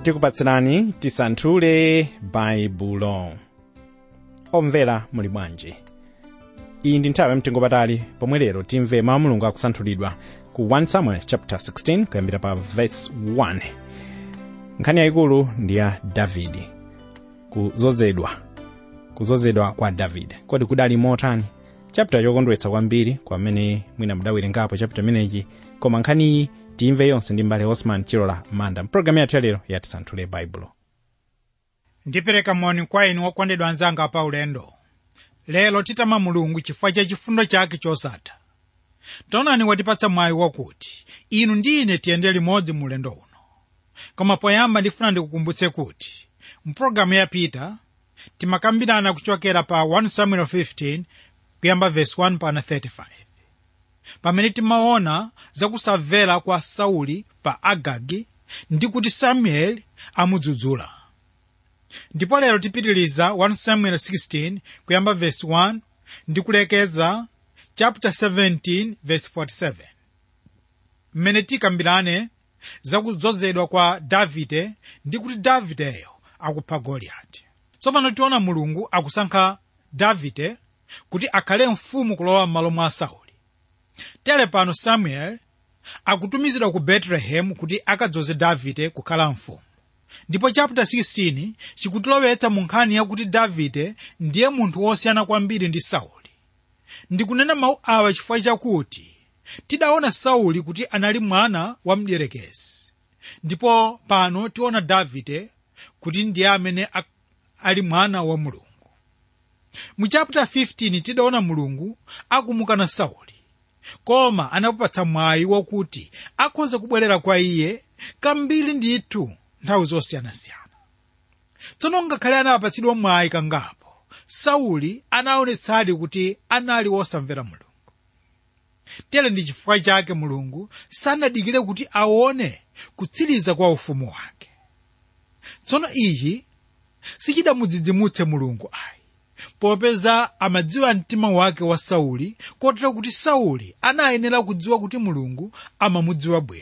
tikupatsirani tisanthule baibulo omvera muli bwanji iyi ndi nthawi yamtengo patali pomwe lero timve mawu a mulungu akusanthulidwa ku 1 samuel chapter 16 kuyambira pa verse 1 nkhani yayikulu ndi ya davidi kuzozedwa kuzozedwa kwa davide kodi kudali motani chapter chokondweretsa kwambiri kwamene mwina mudawerengapo chapter imenechi koma nkhaniyi timve yonse ndi mbale osman chilola manda mpulogalamu yathu yalero yatisanthule baibulo ndipereka moni kwa inu okondedwa anzanga pa ulendo lero titama mulungu chifukwa cha chifundo chake chosatha taonani watipatsa mwayi wakuti inu ndi ine tiyende limodzi mu ulendo uno koma poyamba ndifuna ndikukumbutse kuti mpulogalamu yapita timakambirana kuchokera pa 1 samuel 15 kuyamba verse 1 pana 35 pamene timaona zakusamvera kwa sauli pa agagi ndi kuti samueli amudzudzula ndipo lero tipitiliza 1 samuel 16 kuyamba verse 1 ndi kulekeza chapter 17 verse 47 mmene tikambirane zakudzozedwa kwa davide ndi kuti davideyo akupha goliyati tsopano tiona mulungu akusankha davide kuti akhale mfumu kulowa m'malo mwa sauli tere pano samuel akutumizidwa ku betelehemu kuti akadzoze davide kukhala mfumu ndipo chapter 16 chikutilowetsa mu nkhani yakuti davide ndiye munthu wosiyana kwambiri ndi sauli ndikunena mawu awa chifukwa chakuti tidaona sauli kuti anali mwana wa mdierekezi ndipo pano tiona davide kuti ndiye amene ak- ali mwana wa mulungu mu chapter 15 tidaona mulungu akumukana sauli koma anapatsa mwayi wakuti akhoza kubwerera kwa iye kambiri ndithu nthawi zosiyanasiyana tsono ngakhale anapatsidwa mwayi kangapo sauli anaonetsadi kuti anali wosamvera mulungu tere ndi chifukwa chake mulungu sanadikire kuti aone kutsiriza kwa ufumu wake tsono ichi sichidamudzidzimutse mulungu ayi popeza amadziwa mtima wake wa sauli kotero kuti sauli anayenera kudziwa kuti mulungu amamudziwa bwino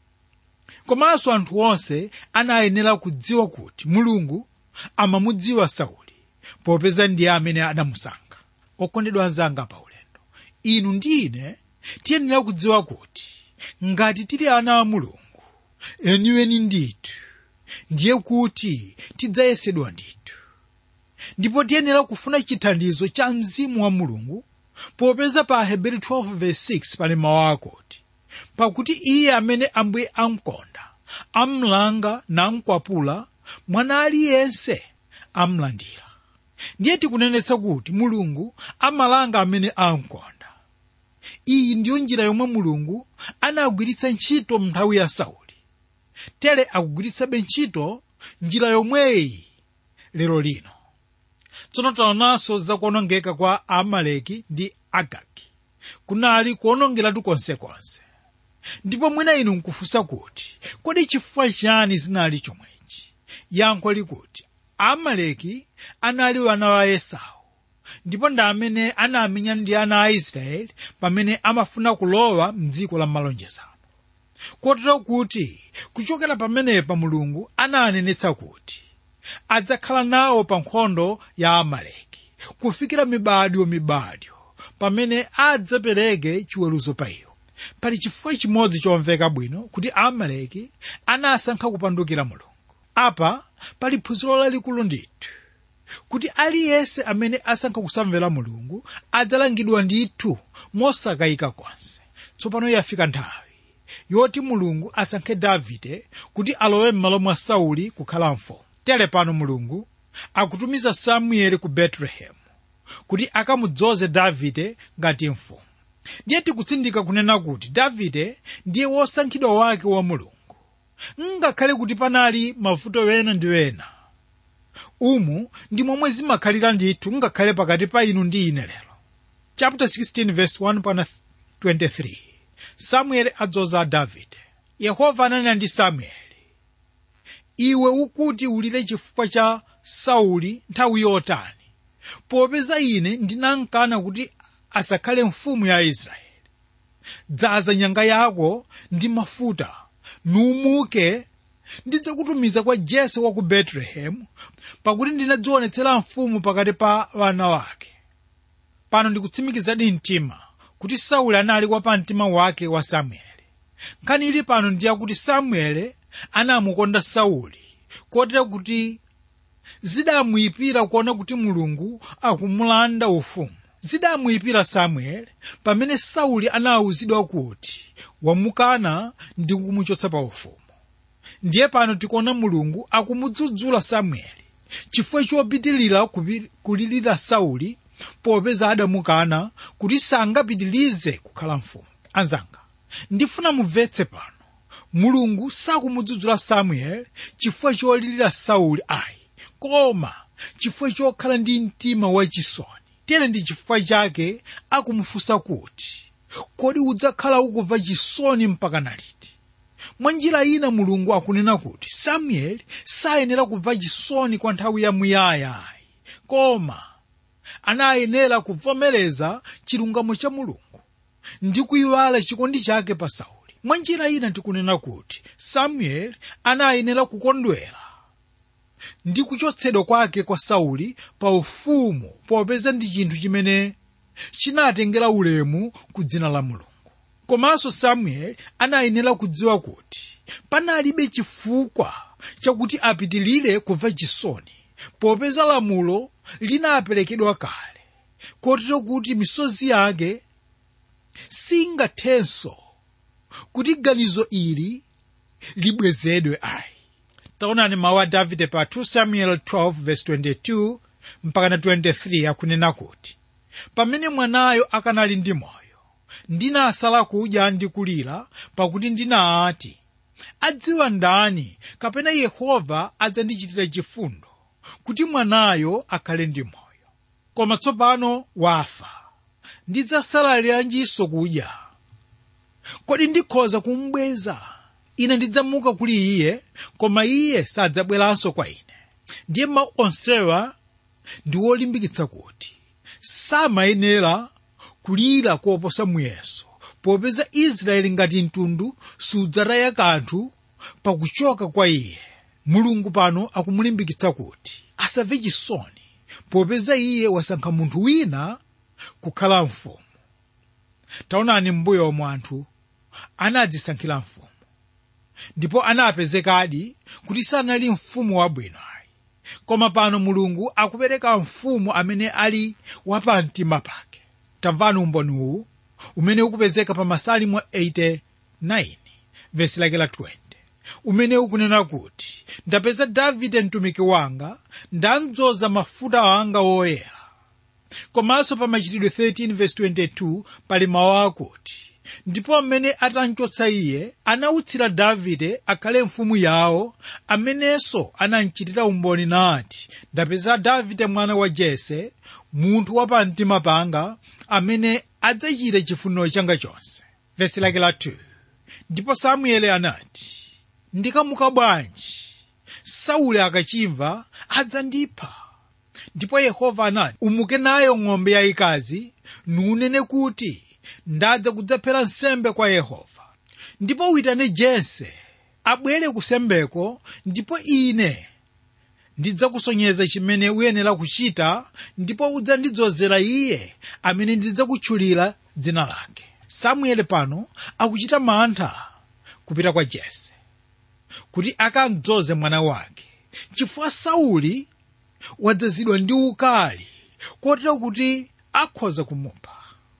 komanso anthu onse anayenera kudziwa kuti mulungu amamudziwa sauli popeza ndiye amene adamusankha okondedwa anzanga pa ulendo inu ndi ine tiyenera kudziwa kuti ngati tili ana a mulungu eniweni ndithu ndiye kuti tidzayesedwa ndithu ndipo tiyenera kufuna chithandizo cha mzimu wa mulungu popeza pa aheberi 12:6 pali mawu akuti pakuti iye amene ambuye amkonda amlanga namkwapula mwana aliyense amlandira ndiye tikunenetsa kuti mulungu amalanga amene amkonda iyi ndiyo njira yomwe mulungu anagwiritsa ntchito m'nthawi ya sauli tere akugwiritsabe ntchito njira yomweyi lero lino tsono taonanso zakuonongeka kwa amaleki ndi agagi kunali kuonongeratu konsekonse ndipo mwina inu nkufunsa kuti kodi chifukwa chani zinali chomwechi yankho likuti amaleki anali ana wa esau ndipo ndi amene anamenya ndi ana a israeli pamene amafuna kulowa mdziko la malonjezano kotero kuti kuchokera pamenepa mulungu ananenetsa kuti adzakhala nawo pa nkhondo ya amaleki kufikira mibadwo mibadwo pamene adzapereke chiweruzo pa iwo pali chifukwa chimodzi chomveka bwino kuti amaleki anasankha kupandukira mulungu apa pali phunziro lalikulu ndithu kuti aliyense amene asankha kusamvera mulungu adzalangidwa ndithu mosakayika konse tsopano yafika nthawi yoti mulungu asankhe davide kuti alowe m'malo mwa sauli kukhala mfumu tere pano mulungu akutumiza samueli ku betelehemu kuti akamudzoze davide ngati mfumu ndiye tikutsindika kunena kuti davide ndiye wosankhidwa wake wa mulungu ngakhale kuti panali mavuto wena ndi wena umu ndi momwe zimakhalira ndithu ngakhale pakati pa inu ndi ine lero chapter 16 verse 1 pana 23 samueli adzoza davide yehova ananena ndi samueli iwe ukuti ulire chifukwa cha sauli nthawi yotani popeza ine ndinankana kuti asakhale mfumu ya israeli dzaza nyanga yako ndi mafuta numuke ndidzakutumiza kwa jese wa ku betelehemu pakuti ndinadzionetsera mfumu pakati pa wana wake pano ndikutsimikizadi mtima kuti sauli anali wa pamtima wake wa samueli nkhani ili pano ndiye kuti samueli anamukonda sauli kotero kuti zidamuyipira kuona kuti mulungu akumulanda ufumu zidamuyipira samueli pamene sauli anawuzidwa kuti wamukana ndi kumuchotsa pa ufumu ndiye pano tikuona mulungu akumudzudzula samueli chifukwa chopitilira kupi- kulirira sauli popeza adamukana kuti sangapitilize kukhala mfumu anzanga ndifuna mumvetse pano mulungu sakumudzudzula samueli chifukwa cholirira sauli ayi koma chifukwa chokhala ndi mtima wachisoni tere ndi chifukwa chake akumufunsa kuti kodi udzakhala ukumva chisoni mpaka naliti mwa njira ina mulungu akunena kuti samueli sayenera kumva chisoni kwa nthawi yamuyaya ayi koma anayenera kuvomereza chilungamo cha mulungu ndi kuyiwala chikondi chake pa sauli mwa njira ina tikunena kuti samueli anayenera kukondwera ndi kuchotsedwa kwake kwa sauli pa ufumu popeza ndi chinthu chimene chinatengera ulemu ku dzina la mulungu komanso samueli anayenera kudziwa kuti panalibe chifukwa chakuti apitilire kumva chisoni popeza lamulo linaperekedwa kale kotero kuti misozi yake singathenso kuti ganizo ili libwezedwe ayi taonani mawu a davide pa 2 samuel 12 verse 22 mpaka na 23 akunena kuti pamene mwanayo akanali ndi moyo ndinasala kudya ndi kulira pakuti ndinati adziwa ndani kapena yehova adzandichitira chifundo kuti mwanayo akhale ndi moyo koma tsopano wafa ndidzasaliranjinso kudya kodi ndikhoza kumbweza ine ndidzamuka kuli iye koma iye sadzabweranso kwa ine ndiye mawu onsewa ndi wolimbikitsa kuti samayenera kulira koposa muyeso popeza israeli ngati mtundu sudzataya kanthu pakuchoka kwa iye mulungu pano akumulimbikitsa kuti asamve chisoni popeza iye wasankha munthu wina kukhala mfumu taonani mbuyo omwe anthu anadzisankhira mfumu ndipo anapezekadi kuti sanali mfumu wabwino ayi koma pano mulungu akupereka mfumu amene ali wapamtima pake tamvani umboni uwu umene ukupezeka pa masalimo 89 vesi lake la 20 umene ukunena kuti ndapeza davide mtumiki wanga ndamdzoza mafuta anga woyera komanso pa machitidwe 13 verse 22 pali mawu akuti ndipo mmene atamchotsa iye anautsira davide akhale mfumu yawo amenenso anamchitira umboni nati ndapeza davide mwana wa jese munthu wapamtima panga amene adzachita chifuniro changa chonse vesi lake la 2 ndipo samueli anati ndikamuka bwanji sauli akachimva adzandipha ndipo yehova anati umuke nayo ng'ombe yayikazi nunene kuti ndadza kudzaphera nsembe kwa yehova ndipo uitane jese abwere kusembeko ndipo ine ndidzakusonyeza chimene uyenera kuchita ndipo udzandidzozera iye amene ndidzakutchulira dzina lake samueli pano akuchita mantha kupita kwa jese kuti akamdzoze mwana wake chifukwa sauli wadzazidwa ndi ukali kotero kuti akhoza kumupha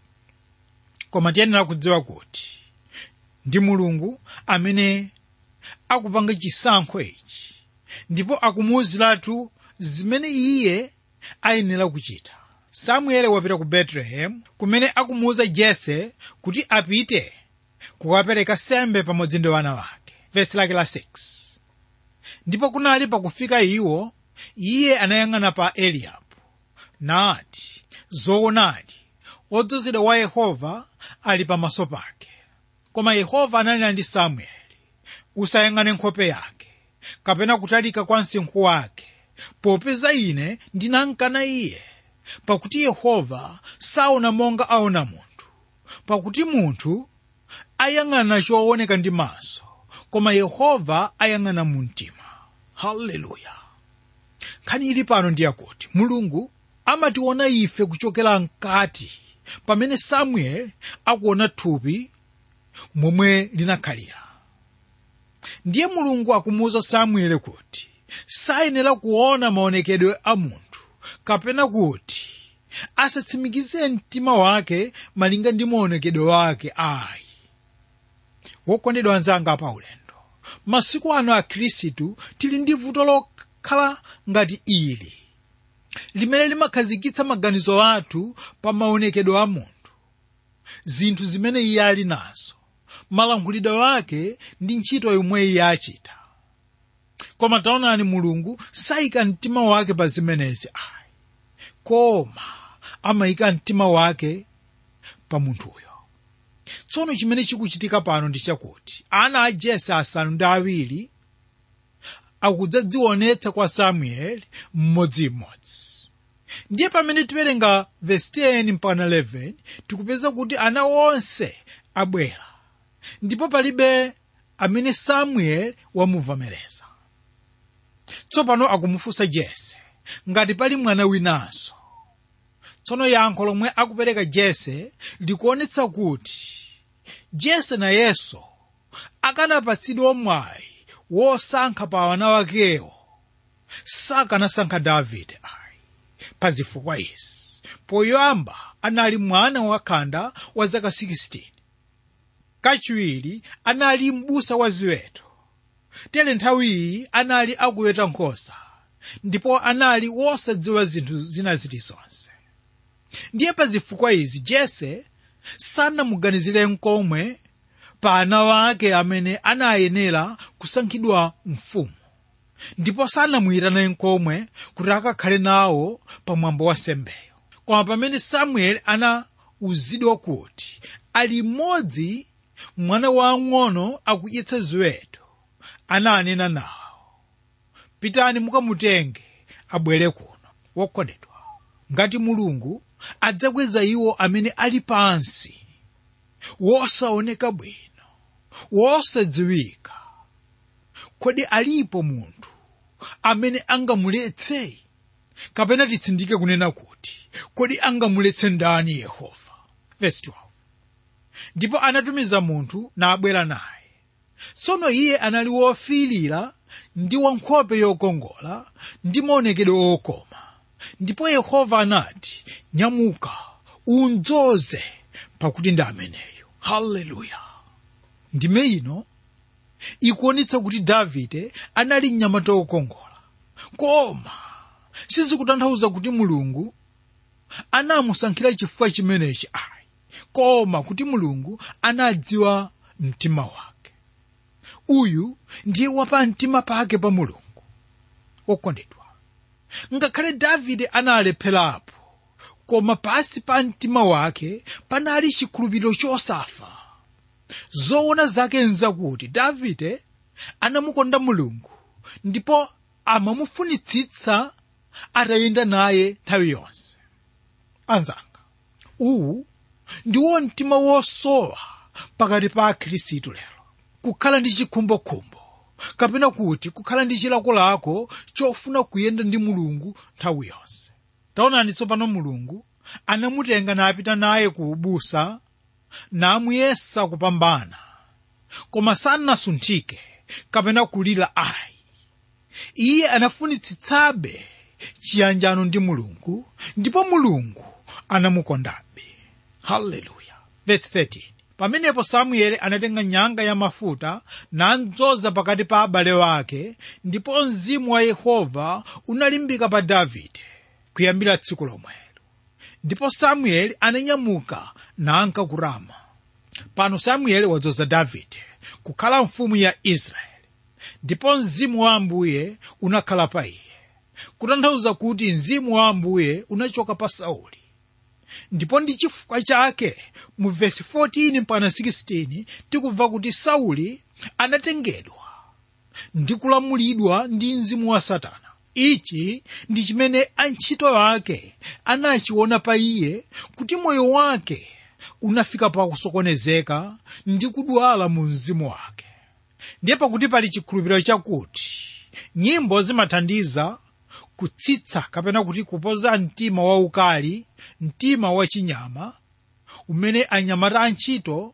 koma tiyenera kudziwa kuti ndi mulungu amene akupanga chisankho ichi ndipo akumuwuziratu zimene iye ayenera kuchita samueli wapita ku betelehemu kumene akumuwuza jese kuti apite kukapereka sembe pamodzi ndi wana wake vesi lake la 6 ndipo kunali pakufika iwo iye anayang'ana pa eliabu nati zoonadi wodzozedwa wa yehova ali pamaso pake koma yehova ananena ndi samueli usayang'ane nkhope yake kapena kutalika kwa msinkhu wake popeza ine ndinamkana iye pakuti yehova saona monga aona munthu pakuti munthu ayang'ana chooneka ndi maso koma yehova ayang'ana mu mtima haleluya nkhani ili pano ndiyakuti mulungu amationa ife kuchokera mkati pamene samueli akuona thupi momwe linakhalira ndiye mulungu akumuwuza samueli kuti sayenera kuona maonekedwe a munthu kapena kuti asatsimikize mtima wake malinga ndi maonekedwe wake ayi wokondedwa anzanga pa ulendo masiku ano a khristu tili ndi vuto lokhala ngati ili limene limakhazikitsa maganizo athu pa maonekedwe a munthu zinthu zimene iye ali nazo malankhulidwe ake ndi ntchito yomwe iye achita koma taonani mulungu sayika mtima wake pa zimenezi ayi koma amayika mtima wake pa munthuyo tsono chimene chikuchitika pano ndi chakuti ana a jese asanu ndi awiri akudzadzionetsa kwa samueli mmodzimmodzi ndiye pamene tiwerenga vesi 10 mpaka 11 tikupeza kuti ana onse abwera ndipo palibe amene samueli wamuvomereza tsopano akumufunsa jese ngati pali mwana winanso tsono yankho lomwe akupereka jese likuonetsa kuti jese nayenso akanapatsidwa mwayi wosankha pa wana wakewo sakanasankha davide ayi pa zifukwa izi poyamba anali mwana wakhanda wa zaka 16 kachiwiri anali m'busa wa ziweto tere nthawiyi anali akuweta nkhosa ndipo anali wosadziwa zinthu zina zilizonse ndiye pa zifukwa izi jese sanamuganizire nkomwe pa ana wake amene anayenera kusankhidwa mfumu ndipo sanamuyitane nkomwe kuti akakhale nawo pamwambo wa sembeyo koma pamene samueli anawuzidwa kuti ali mmodzi mwana wang'ono akudyetsa ziweto ananena nawo pitani mukamutenge abwere kuno wokondedwa ngati mulungu adzakweza iwo amene ali pansi wosaoneka bwino wosadziwika kodi alipo munthu amene angamuletse kapena titsindike kunena kuti kodi angamuletse ndani yehova Verse 12. ndipo anatumiza munthu nabwera naye tsono iye anali wofiirira ndi wankhope yokongola ndi maonekedwe okoma ndipo yehova anati nyamuka unzoze pakuti ndi ameneyo haleluya ndime ino ikuonetsa kuti davide anali mnyamata wokongola koma sizikutanthauza kuti mulungu anamusankhira chifukwa chimenechi ayi koma kuti mulungu anadziwa mtima wake uyu ndiye wapa mtima pake pa mulungu wokondedwa ngakhale davide analepherapo koma pasi pa mtima wake panali chikhulupiriro chosafa zoona zake nzakuti davide anamukonda mulungu ndipo amamufunitsitsa atayenda naye nthawi yonse anzanga uwu ndiwo mtima wosowa pakati pa akhristu lero kukhala ndi chikhumbokhumbo kapena kuti kukhala ndi chilakolako chofuna kuyenda ndi mulungu nthawi yonse taonani tsopano mulungu anamutenga napita naye ku ubusa namuyesa kupambana koma sanasunthike kapena kulira ayi iye anafunitsitsabe chiyanjano ndi mulungu ndipo mulungu anamukondabe haleluya verse 13 pamenepo samueli anatenga nyanga ya mafuta nadzoza pakati pa abale wake ndipo mzimu wa yehova unalimbika pa davide kuyambira tsiku lomwelo ndipo samueli ananyamuka nanka ku rama pano samueli wadzoza davide kukhala mfumu ya israeli ndipo mzimu wa ambuye unakhala pa iye kutanthauza kuti mzimu wa ambuye unachoka pa sauli ndipo ndi chifukwa chake mu vesi 14 mpaka 16 tikubva kuti sauli anatengedwa ndi kulamulidwa ndi mzimu wa satana ichi ndi chimene antchito ake anachiona pa iye kuti moyo wake unafika pa kusokonezeka ndi kudwala mu mzimu wake ndiye pakuti pali chikhulupiriro chakuti nyimbo zimathandiza kutsitsa kapena kuti kupoza mtima waukali mtima wachinyama umene anyamata antchito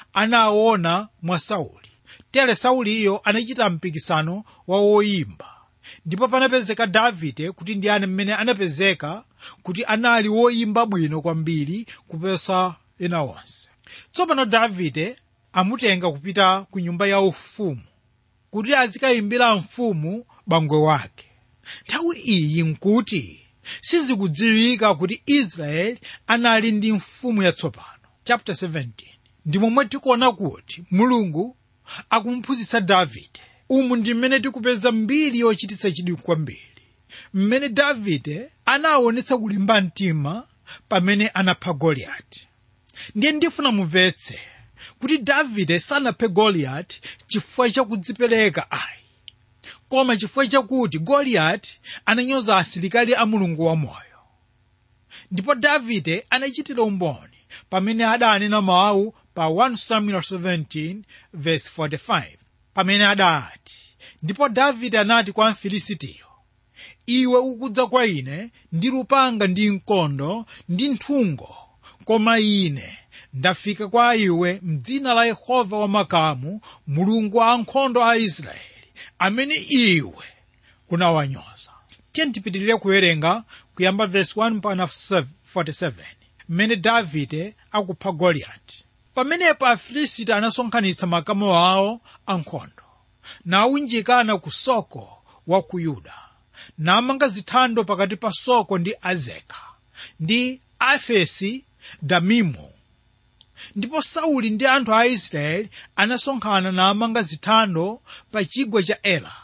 anaona mwa sauli tere sauliyo anachita mpikisano wa woyimba ndipo panapezeka davide kuti ndiyani mmene anapezeka kuti anali woyimba bwino kwambiri kuposa ena onse tsopano davide amutenga kupita ku nyumba ya ufumu kuti azikayimbira mfumu bangwe wake nthawi iyi nkuti sizikudziwika kuti israeli anali ndi mfumu yatsopano chapter 17 ndi momwe tikuona kuti mulungu akumphunzitsa davide umu ndi mmene tikupeza mbiri yochititsa chidwi kwambiri mmene davide anaonetsa kulimba mtima pamene anapha goliyati ndiye ndifuna mumvetse kuti davide sanaphe goliyati chifukwa chakudzipereka ayi koma chifukwa chakuti goliyati ananyoza asilikali a mulungu wamoyo ndipo davide anachitira umboni pamene adanena mawu pa 1 samuel 17 verse 45 pamene adati ndipo davide anati kwa mfilisitiyo iwe ukudza kwa ine ndi lupanga ndi mkondo ndi nthungo koma ine ndafika kwa iwe mdzina la yehova wamakamu mulungu wa ankhondo a israeli amene iwe unawanyoza tiye tipitirire kuwerenga kuyamba verse 1 mpaka 47 mmene davide akupha goliyati pamenepo afilisiti anasonkhanitsa makamu awo ankhondo nawunjikana ku soko wa ku yuda namanga zithando pakati pa soko ndi azeka ndi afesi damimu ndipo sauli ndi anthu a israeli anasonkhana namanga zithando pa chigwa cha ela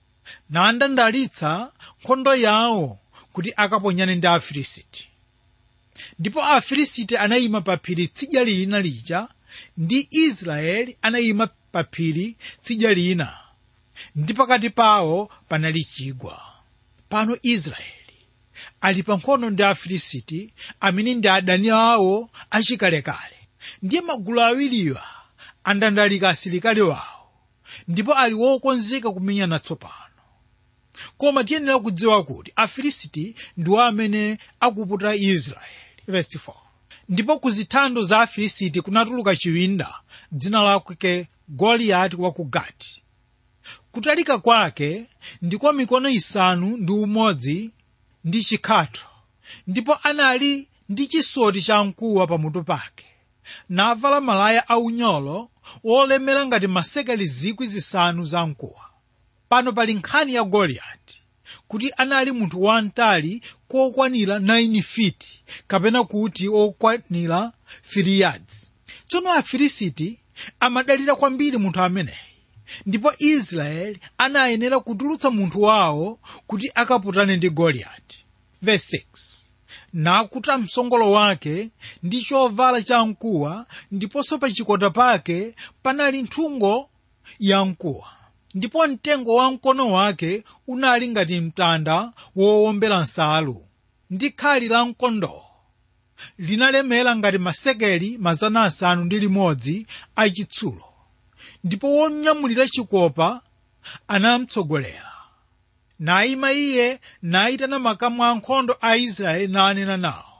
nandandalitsa nkhondo yawo kuti akaponyane ndi afilisiti ndipo afilisiti anayima pa phiri tsidya lina lija ndi israeli anayima pa phiri tsidya lina ndi pakati pawo panali chigwa pano israeli ali pa nkhondo ndi afilisiti amene ndi adani awo achikalekale ndiye magulu awiriwa andandalika asilikali wawo ndipo ali wokonzeka kumenyana tsopano koma tiyenera kudziwa kuti afilisiti ndiwo amene akuputa israeli Verse 4. ndipo ku zithando za afilisiti kunatuluka chiwinda dzina lake goliyati wa ku gati kutalika kwake ndiko mikono isanu ndi umodzi ndi chikhatho ndipo anali ndi chisoti cha mkuwa pamutu pake navala malaya aunyolo wolemera ngati masekeli zikwi zisanu za mkuwa pano pali nkhani ya goliyati kuti anali munthu wamtali kokwanira 9 fiti kapena kuti okwanira 3 yards tsono afilisiti amadalira kwambiri munthu ameneyi ndipo israeli anayenera kutulutsa munthu wawo kuti akaputane ndi goliyati verse 6 nakuta msongolo wake ndi chovala cha mkuwa ndiponso pa chikota pake panali nthungo ya mkuwa ndipo mtengo wa mkono wake unali ngati mtanda wowombera nsalu ndi khali la mkondowo linalemera ngati masekeli mazana asanu ndi limodzi achitsulo ndipo wonyamulira chikopa anamtsogolera nayima iye nayitana makamu ankhondo a israeli nanena nawo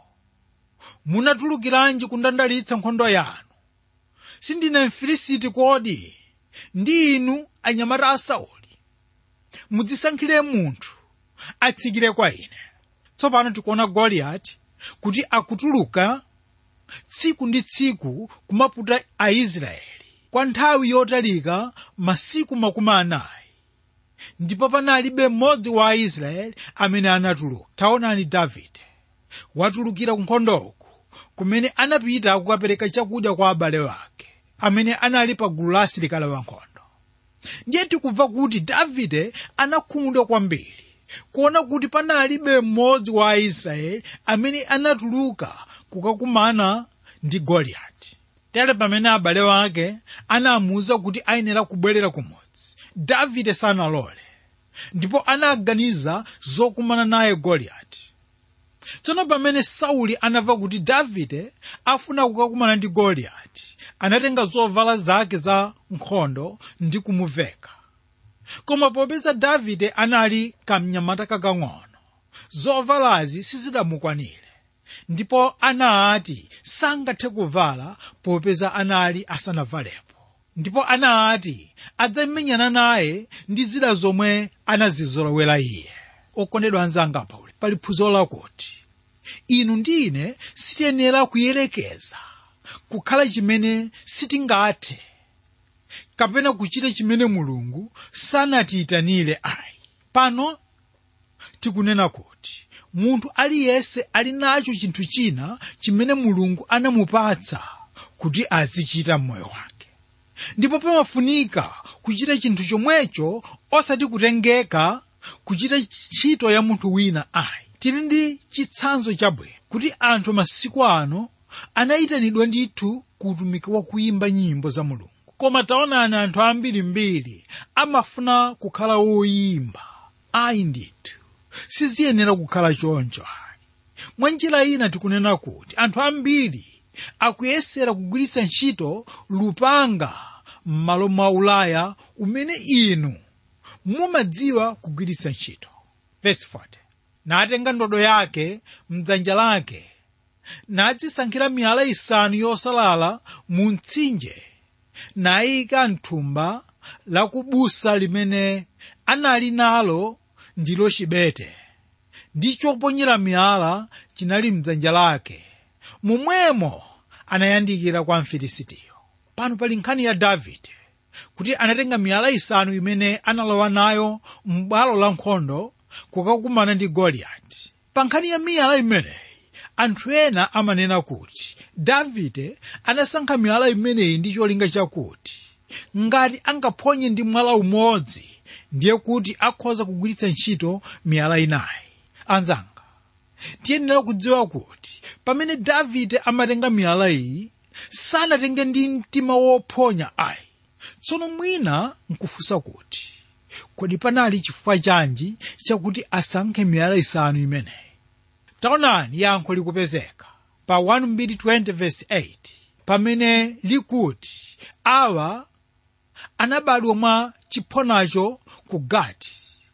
munatulukiranji kundandalitsa nkhondo yanu sindine mfilisiti kodi ndi inu anyamata a sauli mudzisankhire munthu atsikire kwa ine tsopano tikuona goliyati kuti akutuluka tsiku ndi tsiku kumaputa aisraeli kwa nthawi yotalika masiku makumi anayi ndipo panalibe mmodzi wa aisraeli amene anatuluka taonani davide watulukira ku nkhondoku kumene anapita kukapereka chakudya kwa abale wake amene anali pa gulu la asilikali wankhondo ndiye tikumva kuti davide anakhumudwa kwambiri kuona kuti panalibe mmodzi wa aisraeli amene anatuluka kukakumana ndi goliyati tere pamene abale wake anamuwuza kuti ayenera kubwerera kumudzi davide sanalole ndipo anaganiza zokumana naye goliyati tsono pamene sauli anamva kuti davide afuna kukakumana ndi goliyati anatenga zovala zake za nkhondo ndi kumuveka koma popeza davide anali kamnyamata kakang'ono zovalazi sizidamukwanire ndipo anati sangathe kuvala popeza anali asanavalepo ndipo anati adzamenyana naye ndi zida zomwe anazizolowera iye okondedwa anzanga pauli pali phunziro lakuti inu ndi ine sitiyenera kuyerekeza kukhala chimene sitingathe kapena kuchita chimene mulungu sanatiyitanire ayi pano tikunena kuti munthu aliyense ali nacho chinthu china chimene mulungu anamupatsa kuti azichita m'moyo wake ndipo pamafunika kuchita chinthu chomwecho osati kutengeka kuchita ntchito ya munthu wina ayi tili ndi chitsanzo chabwino kuti anthu masiku ano anayitanidwa ndithu ku utumiki wa kuimba nyimbo za mulungu koma taonani anthu ambirimbiri amafuna kukhala woyimba ayi ndithu siziyenera kukhala choncho ayi mwa njira ina tikunena kuti anthu ambiri akuyesera kugwiritsa ntchito lupanga m'malo mwa ulaya umene inu mumadziwa kugwiritsa ntchito Verse 40. natenga ndodo yake mdzanja lake nadzisankhira miyala isanu yosalala mu mtsinje nayika mthumba lakubusa limene anali nalo ndilo chibete ndi choponyera miyala chinali mdzanja lake momwemo anayandikira kwa mfilisitiyo pano pali nkhani ya davide kuti anatenga miyala isanu imene analowa nayo m'bwalo la nkhondo kukakumana ndi goliyati pa nkhani ya miyala imeneyi anthu ena amanena kuti davide anasankha miyala imeneyi ndi cholinga chakuti ngati angaphonye ndi mwala umodzi ndiye kuti akhoza kugwiritsa ntchito miyala inayi anzanga tiyenera kudziwa kuti pamene davide amatenga miyala iyi sanatenge ndi mtima wophonya ayi tsono mwina nkufunsa kuti kodi panali chifukwa chanji chakuti asankhe miyala isanu imeneyi taonani yankho likupezeka pa 1:20 pamene likuti awa anabadwa mwa chiphonacho ku gati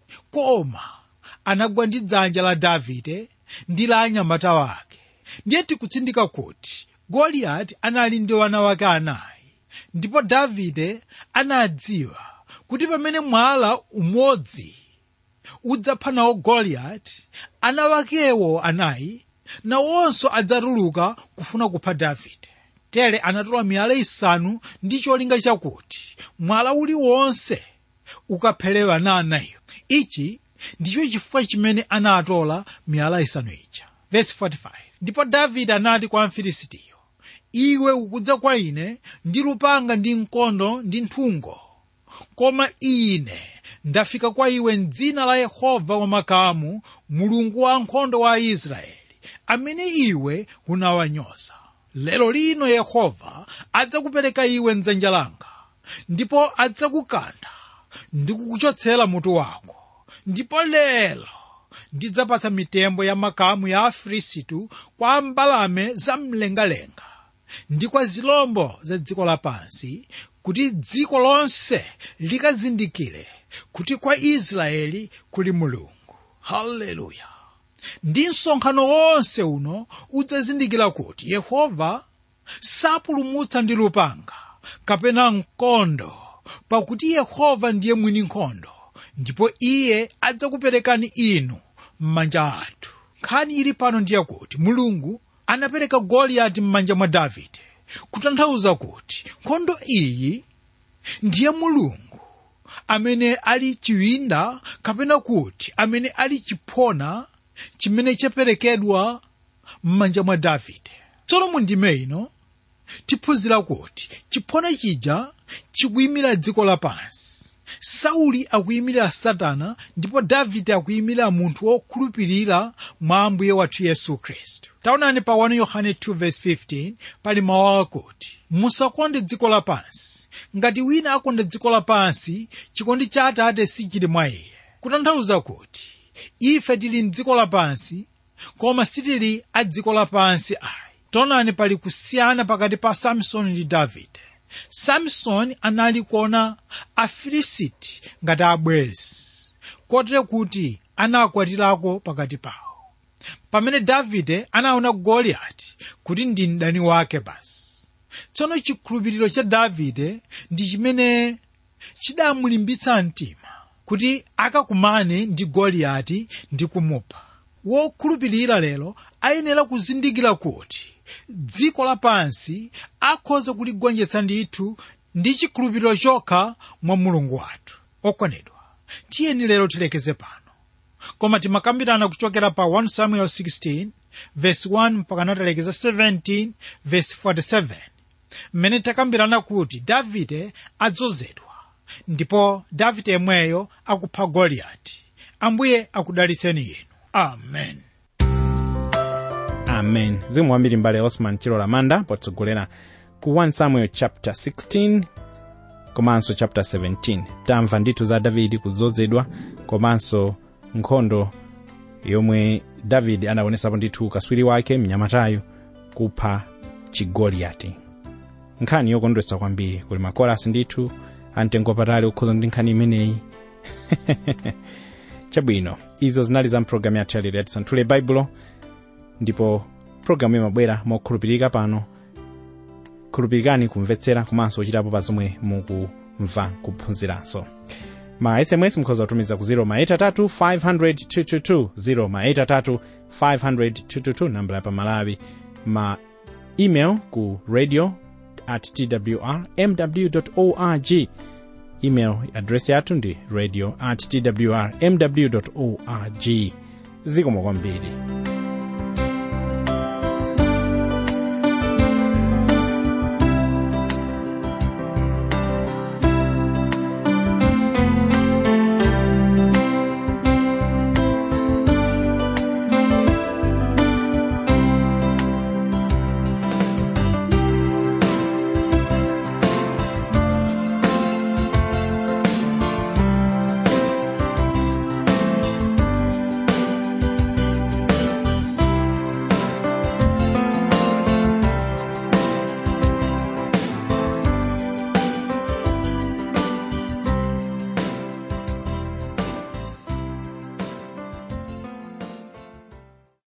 koma anagwa ndi dzanja la davide ndi la anyamata wake ndiye tikutsindika kuti goliyati anali ndi wana wake anayi ndipo davide anadziwa kuti pamene mwala umodzi udzapha nawo goliyati ana wakewo anayi nawonso adzatuluka kufuna kupha davide tere anatola miyala isanu ndi cholinga chakuti mwala uliwonse ukapherewa na anayo ichi ndicho chifukwa chimene anatola miyala isanu ija Verse 45. ndipo davide anati kwa mfilisitiyo iwe ukudza kwa ine ndi lupanga ndi mkondo ndi nthungo koma ine ndafika kwa iwe m'dzina la yehova wamakamu mulungu wa nkhondo wa israeli amene iwe unawanyoza lero lino yehova adzakupereka iwe mdzanja langa ndipo adzakukantha ndi kukuchotsera mutu wako ndipo lero ndidzapatsa mitembo ya makamu ya afilistitu kwa mbalame zamlengalenga ndi kwa zilombo za dziko lapansi kuti dziko lonse likazindikire kuti kwa israeli kuli mulungu haleluya ndi msonkhano wonse uno udzazindikira kuti yehova sapulumutsa ndi lupanga kapena mkondo pakuti yehova ndiye mwini nkhondo ndipo iye adzakuperekani inu m'manja athu nkhani ili pano ndiye kuti mulungu anapereka goliyati m'manja mwa davide kutanthauza kuti nkhondo iyi ndiye mulungu amene ali chiwinda kapena kuti amene ali chiphona chimene chaperekedwa m'manja mwa davide tsono mu ndime ino tiphunzira kuti chiphona chija chikuyimira dziko lapansi sauli akuyimira satana ndipo davide akuyimira munthu wokhulupirira mwa ambuye wathu yesu khristu taonani pa 1 yohane 2:15 pali mawu akuti musakonde dziko lapansi ngati wina akonda dziko lapansi chikondi cha atate sichili mwa iye kutanthauza kuti ife tili mdziko lapansi koma sitili a dziko lapansi ayi taonani pali kusiyana pakati pa samsoni ndi davide samsoni anali kuona afilisiti ngati abwezi kotere kuti anakwatirako pakati pawo pamene davide anaona goliyati kuti ndi mdani wake basi tsono chikhulupiriro cha davide ndi chimene chidamulimbitsa mtima kuti akakumane ndi goliyati ndi kumupha wokhulupirira lero ayenera kuzindikira kuti dziko lapansi akhoza kuligonjetsa ndithu ndi chikhulupiriro chokha mwa mulungu wathu okondedwa tiyeni lero tilekeze pano koma timakambirana kuchokera pa 1 samuel 16 verse 1 mpaka natalekeza 17 verse 47 mmene takambirana kuti davide adzozedwa ndipo davide yemweyo akupha goliyati ambuye akudalitseni inu amen amen zikomo kwambiri mbale osman chilola manda potsogolera ku 1 samuel chapter 16 komanso chapter 17 tamva ndithu za davidi kudzozedwa komanso nkhondo yomwe davide anaonesapo ndithu kaswiri wake mnyamatayo kupha chigoliyati nkhani yokondwetsa kwambiri kuli makorasi ndithu amtengo patali okhuza ndi nkhani imeneyi chabwino izo zinali za mpulogalamu yathu yalero ya tisanthule baibulo ndipo pulogalamu imabwera mokhulupirika pano khulupirikani kumvetsera komanso kuchitapo pa zomwe mukumva kuphunziranso ma sms mukhoza kutumiza ku 0 maitatu 500 0 maitatu 500 nambala ya pamalawi ma email ku radio at twr mw org email address yathu ndi radio at twr mw org zikomo kwambiri